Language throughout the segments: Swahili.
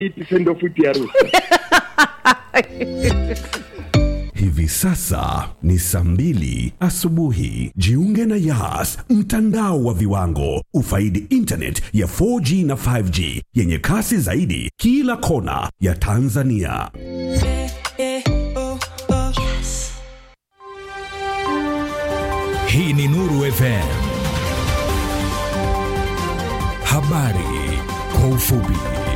Itendo futi harusi. Hivi sasa ni saa mbili asubuhi. Jiunge na Yas, mtandao wa viwango. Ufaidi internet ya 4G na 5G yenye kasi zaidi kila kona ya Tanzania. Hii ni Nuru FM. Habari kwa ufupi.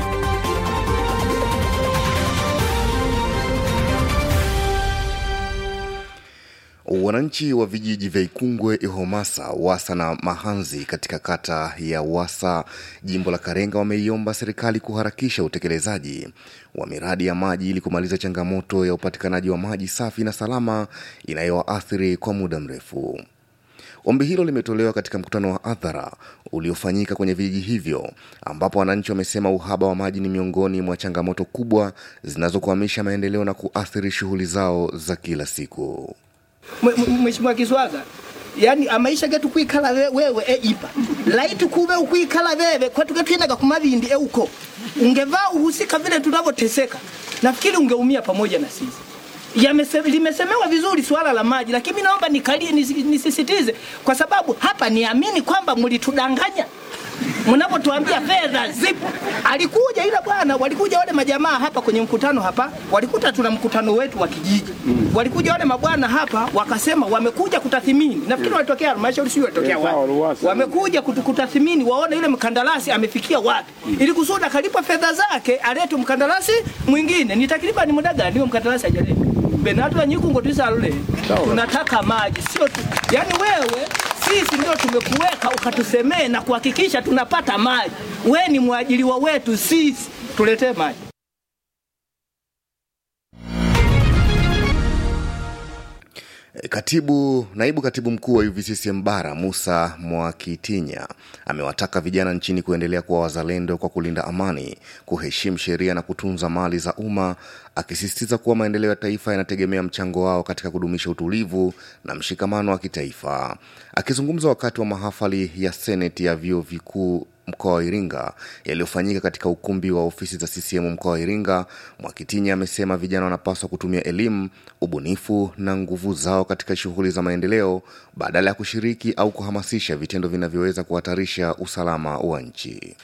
Wananchi wa vijiji vya Ikungwe, Ihomasa, Wasa na Mahanzi katika kata ya Wasa, jimbo la Karenga, wameiomba serikali kuharakisha utekelezaji wa miradi ya maji ili kumaliza changamoto ya upatikanaji wa maji safi na salama inayowaathiri kwa muda mrefu. Ombi hilo limetolewa katika mkutano wa hadhara uliofanyika kwenye vijiji hivyo, ambapo wananchi wamesema uhaba wa maji ni miongoni mwa changamoto kubwa zinazokwamisha maendeleo na kuathiri shughuli zao za kila siku. Mheshimiwa Kiswaga, yani amaisha getu kwikala we- wewe e ipa laiti kube ukwikala wewe kwetu getwinaga kumavindi e uko ungevaa uhusika vile tunavyoteseka, nafikiri ungeumia pamoja na sisi. Yamese, limesemewa vizuri swala la maji, lakini mimi naomba nikalie nisi- nisisitize, kwa sababu hapa niamini kwamba mlitudanganya mnapotuambia fedha zipo. Alikuja ila bwana, walikuja wale majamaa hapa kwenye mkutano hapa, walikuta tuna mkutano wetu wa kijiji. Walikuja wale mabwana hapa wakasema wamekuja kutathimini. Nafikiri walitokea halmashauri, sio walitokea wapi? Wamekuja kutu- kutathimini waone yule mkandarasi amefikia wapi, ili kusudi akalipa fedha zake alete mkandarasi mwingine. Ni takriban muda gani huyo mkandarasi hajaleta? Benatu wa Nyikungo tusalule. Tunataka maji, sio tu. Yaani wewe sisi ndio tumekuweka ukatusemee na kuhakikisha tunapata maji. We ni mwajiliwa wetu sisi, tuletee maji. Katibu, naibu katibu mkuu wa UVCCM bara Musa Mwakitinya amewataka vijana nchini kuendelea kuwa wazalendo kwa kulinda amani, kuheshimu sheria na kutunza mali za umma, akisisitiza kuwa maendeleo ya taifa yanategemea mchango wao katika kudumisha utulivu na mshikamano wa kitaifa. Akizungumza wakati wa mahafali ya seneti ya vyuo vikuu mkoa wa Iringa yaliyofanyika katika ukumbi wa ofisi za CCM mkoa wa Iringa, Mwakitinya amesema vijana wanapaswa kutumia elimu, ubunifu na nguvu zao katika shughuli za maendeleo badala ya kushiriki au kuhamasisha vitendo vinavyoweza kuhatarisha usalama wa nchi.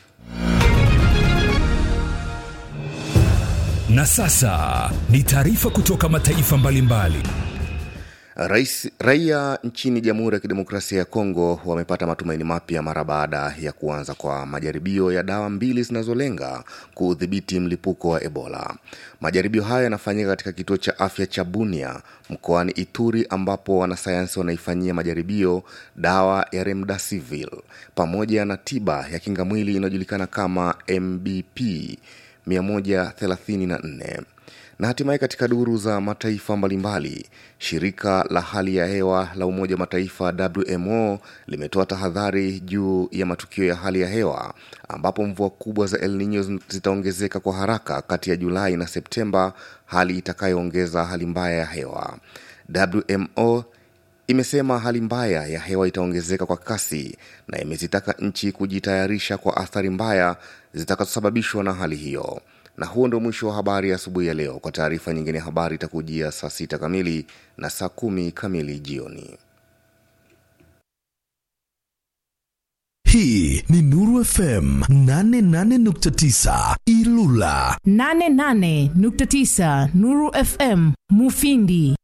Na sasa ni taarifa kutoka mataifa mbalimbali. Rais, raia nchini Jamhuri ya Kidemokrasia ya Kongo wamepata matumaini mapya mara baada ya kuanza kwa majaribio ya dawa mbili zinazolenga kuudhibiti mlipuko wa Ebola. Majaribio hayo yanafanyika katika kituo cha afya cha Bunia mkoani Ituri, ambapo wanasayansi wanaifanyia majaribio dawa ya remdesivir pamoja na tiba ya kingamwili inayojulikana kama MBP 134 na hatimaye katika duru za mataifa mbalimbali, shirika la hali ya hewa la Umoja wa Mataifa WMO limetoa tahadhari juu ya matukio ya hali ya hewa ambapo mvua kubwa za El Nino zitaongezeka kwa haraka kati ya Julai na Septemba, hali itakayoongeza hali mbaya ya hewa. WMO imesema hali mbaya ya hewa itaongezeka kwa kasi na imezitaka nchi kujitayarisha kwa athari mbaya zitakazosababishwa na hali hiyo na huo ndio mwisho wa habari ya asubuhi ya leo. Kwa taarifa nyingine, habari itakujia saa sita kamili na saa kumi kamili jioni. Hii ni Nuru FM 88.9 Ilula. 88.9 Nuru FM Mufindi